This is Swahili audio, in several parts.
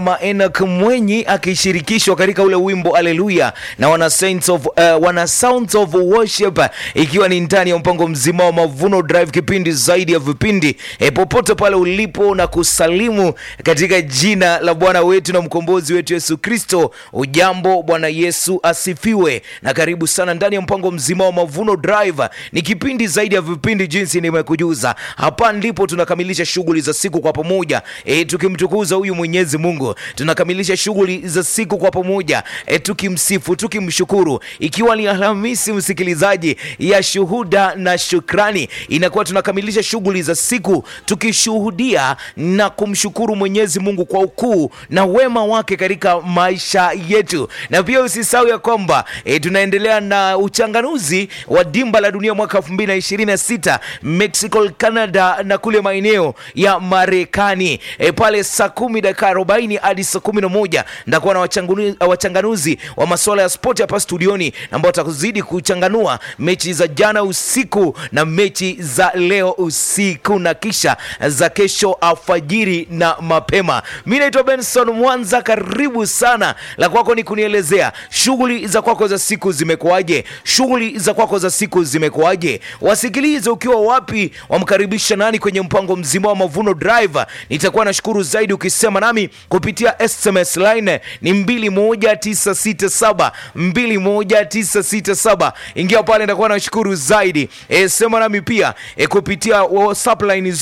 Enoch Mwenyi akishirikishwa katika ule wimbo Haleluya na wana Saints of, uh, wana Sounds of Worship, ikiwa ni ndani ya mpango mzima wa Mavuno Drive, kipindi zaidi ya vipindi e, popote pale ulipo na kusalimu katika jina la Bwana wetu na mkombozi wetu Yesu Kristo. Ujambo, Bwana Yesu asifiwe, na karibu sana ndani ya mpango mzima wa Mavuno Drive. Ni kipindi zaidi ya vipindi, jinsi nimekujuza. Hapa ndipo tunakamilisha shughuli za siku kwa pamoja, e, tukimtukuza huyu Mwenyezi Mungu tunakamilisha shughuli za siku kwa pamoja e, tukimsifu tukimshukuru, ikiwa ni Alhamisi msikilizaji ya shuhuda na shukrani, inakuwa tunakamilisha shughuli za siku tukishuhudia na kumshukuru Mwenyezi Mungu kwa ukuu na wema wake katika maisha yetu, na pia usisahau ya kwamba e, tunaendelea na uchanganuzi wa dimba la dunia mwaka 2026 Mexico, Canada na kule maeneo ya Marekani e, pale saa kumi dakika 40 hadi saa kumi na moja ndakuwa na wachanganu- wachanganuzi wa masuala ya spoti hapa studioni ambao watakuzidi kuchanganua mechi za jana usiku na mechi za leo usiku na kisha za kesho alfajiri na mapema. Mi naitwa Benson Mwanza, karibu sana. La kwako ni kunielezea shughuli za kwako za siku zimekuwaje? Shughuli za kwako za siku zimekuwaje? Wasikilize ukiwa wapi, wamkaribisha nani kwenye mpango mzima wa Mavuno Drive. Nitakuwa nashukuru zaidi ukisema nami kupitia SMS line ni 21967 21967. Ingia pale, nitakuwa nashukuru zaidi. E, sema nami pia e, kupitia WhatsApp line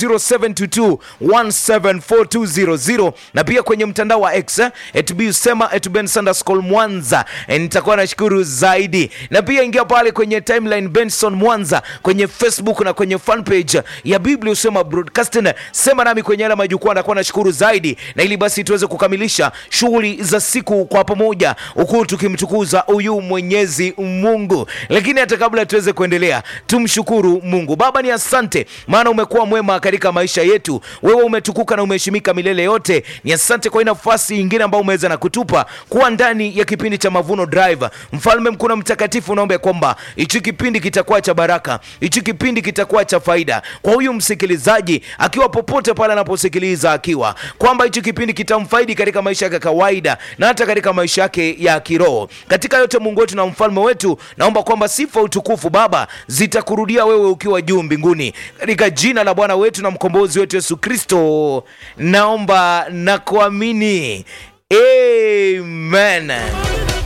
0722174200 na pia kwenye mtandao wa X et sema et Ben Sanderskol Mwanza. E, nitakuwa nashukuru zaidi, na pia ingia pale kwenye timeline Benson Mwanza kwenye Facebook na kwenye fan page ya Biblia usema broadcasting. Sema nami kwenye yale majukwaa, nitakuwa nashukuru zaidi, na ili basi tuweze kukamilisha shughuli za siku kwa pamoja, huku tukimtukuza huyu Mwenyezi Mungu. Lakini hata kabla tuweze kuendelea, tumshukuru Mungu. Baba, ni asante maana umekuwa mwema katika maisha yetu. Wewe umetukuka na umeheshimika milele yote. Ni asante kwa hii nafasi nyingine ambayo umeweza na kutupa kuwa ndani ya kipindi cha Mavuno Drive. Mfalme mkuu na mtakatifu, naomba kwamba hichi kipindi kitakuwa cha baraka, hichi kipindi kitakuwa cha faida kwa huyu msikilizaji akiwa popote pale anaposikiliza, akiwa kwamba hichi kipindi kitamfaidi katika maisha yake ya kawaida na hata katika maisha yake ya kiroho. Katika yote, Mungu wetu na mfalme wetu, naomba kwamba sifa, utukufu Baba zitakurudia wewe ukiwa juu mbinguni, katika jina la Bwana wetu na mkombozi wetu Yesu Kristo, naomba na kuamini, amen.